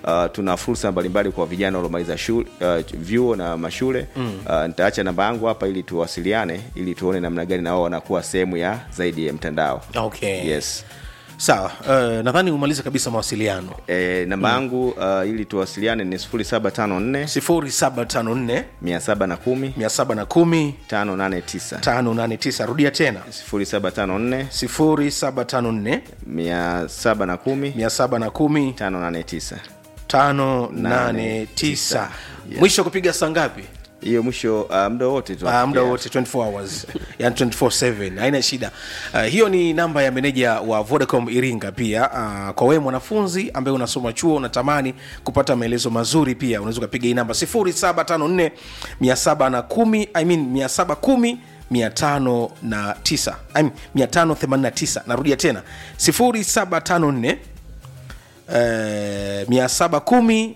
Uh, tuna fursa mbalimbali kwa vijana waliomaliza shule uh, vyuo na mashule mm. uh, nitaacha namba yangu hapa ili tuwasiliane ili tuone namna gani na wao wanakuwa sehemu ya zaidi ya mtandao okay yes sawa uh, nadhani umalize kabisa mawasiliano e, namba yangu uh, ili tuwasiliane ni 0754 0754 710 710 589 589 rudia tena 0754 0754 710 710 589 589 mwisho kupiga saa ngapi hiyo mwisho uh, muda wote tu Ah, muda wote 24 hours yani 24/7 haina shida uh, hiyo ni namba ya meneja wa vodacom iringa pia uh, kwa wewe mwanafunzi ambaye unasoma chuo unatamani kupata maelezo mazuri pia unaweza ukapiga hii namba 0754 710 I mean 710 509 I mean 589 narudia tena 0754 eh, 710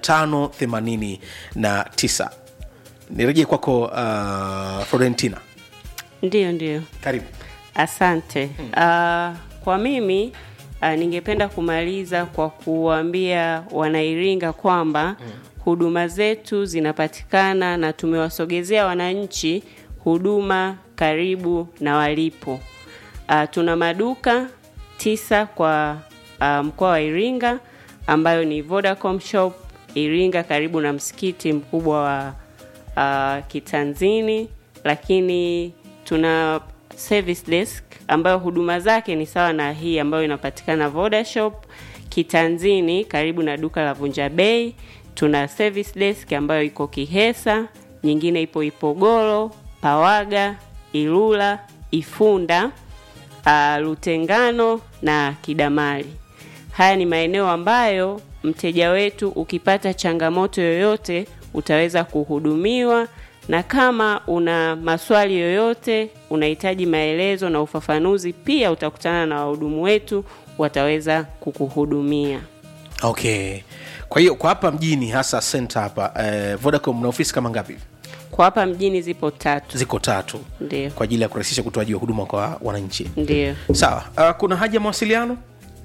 589 nirejee kwako uh, florentina Ndiyo, ndiyo, karibu asante. Uh, kwa mimi uh, ningependa kumaliza kwa kuwaambia wanairinga kwamba huduma zetu zinapatikana na tumewasogezea wananchi huduma karibu na walipo. Uh, tuna maduka tisa kwa uh, mkoa wa Iringa ambayo ni Vodacom Shop Iringa karibu na msikiti mkubwa wa uh, Kitanzini, lakini tuna service desk ambayo huduma zake ni sawa na hii ambayo inapatikana Vodashop Kitanzini karibu na duka la Vunja Bei. Tuna service desk ambayo iko Kihesa, nyingine ipo Ipogoro, Pawaga, Ilula, Ifunda, uh, Lutengano na Kidamali. Haya ni maeneo ambayo mteja wetu ukipata changamoto yoyote utaweza kuhudumiwa, na kama una maswali yoyote, unahitaji maelezo na ufafanuzi, pia utakutana na wahudumu wetu, wataweza kukuhudumia. okay kwa hiyo kwa hapa mjini hasa center hapa eh, vodacom na ofisi kama ngapi Kwa hapa mjini zipo tatu, ziko tatu ndio kwa ajili ya kurahisisha utoaji wa huduma kwa wananchi ndio. sawa uh, kuna haja ya mawasiliano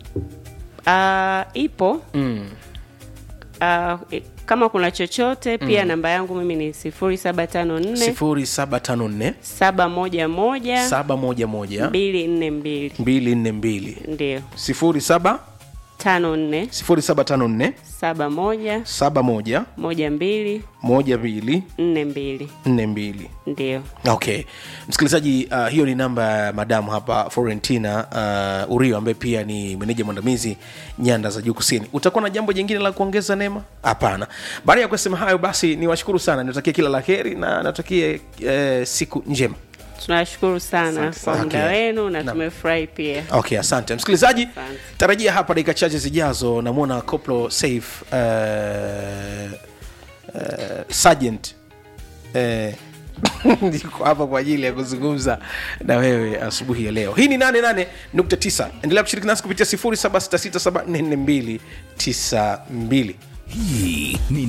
Uh, ipo mm. uh, kama kuna chochote pia namba yangu mimi ni 0754 0754 711 711 242 242 ndio 07 54 0754 71 71 12 12 42 42 ndio okay msikilizaji uh, hiyo ni namba ya madamu hapa florentina uh, urio ambaye pia ni meneja mwandamizi nyanda za juu kusini utakuwa na jambo jingine la kuongeza nema hapana baada ya kusema hayo basi niwashukuru sana natakie kila la heri na natakie eh, siku njema tunashukuru sana kwa muda Okay. wenu na Naam. tumefurahi pia okay asante msikilizaji Asante. tarajia hapa dakika chache zijazo namwona coplo safe uh, uh, sergeant uh, niko hapa kwa ajili ya kuzungumza na wewe asubuhi ya leo hii ni 88.9 endelea kushiriki nasi kupitia 0766744292 hii ni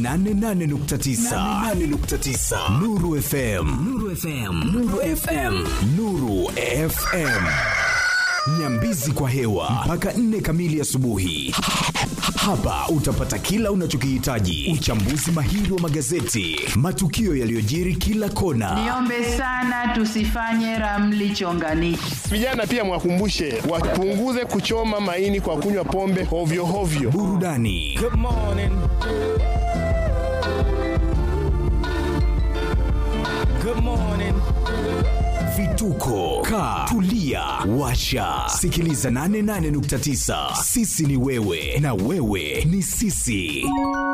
88.9 nuru fm nuru fm nuru fm nuru fm nyambizi kwa hewa mpaka 4 kamili asubuhi hapa utapata kila unachokihitaji uchambuzi mahiri wa magazeti matukio yaliyojiri kila kona Niombe sana tusifanye ramli chonganishi. Vijana pia mwakumbushe wapunguze kuchoma maini kwa kunywa pombe hovyo hovyo. burudani vituko ka tulia washa sikiliza 88.9 sisi ni wewe na wewe ni sisi